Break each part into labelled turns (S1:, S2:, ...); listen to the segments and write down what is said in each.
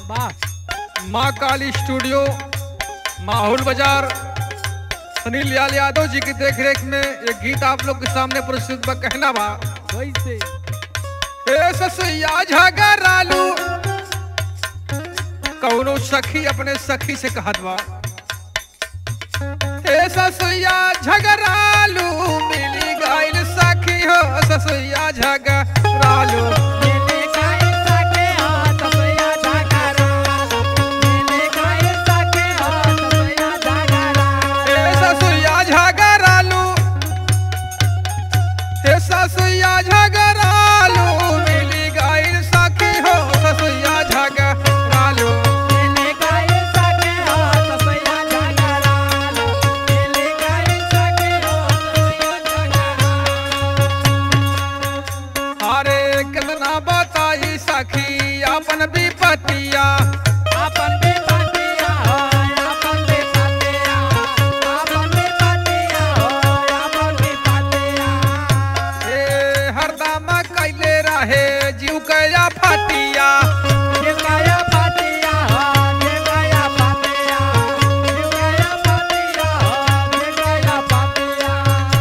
S1: वाह
S2: माँ काली स्टूडियो माहौल बाजार सुनील लाल यादव जी की देखरेख में ये गीत आप लोग के सामने प्रस्तुत बा कहना बा
S1: कैसे
S2: ए ससुया झगड़ालू कौनो सखी अपने सखी से कहत बा ए ससुया झगड़ालू मिली गइल सखी हो ससुया झगड़ालू
S1: मिली गई सके हाथ सैया झगड़ा मिली गई सके हाथ सैया झगड़ा
S2: ए ससुया झगड़ालू ए ससुया झगड़ालू मिली गइल सखी हो ससुया झगड़ालू
S1: मिली गई सके हाथ सैया झगड़ा मिली गई सके हाथ सैया झगड़ा
S2: अरे कितना बताई सखी अपन विपतिया
S1: आपन भी पातिया हो आपन भी पातिया आपन भी पातिया हो आपन भी पातिया
S2: ए हरदम कैले रहे जीव कया फटिया
S1: देवया पातिया हो देवया पातिया देवया पातिया हो देवया पातिया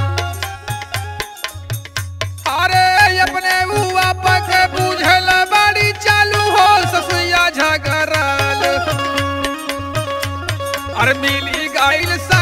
S2: अरे अपने हुआ पक बुझल बड़ी चालू हो ससुया झगड़ल अरे मिली गइल सा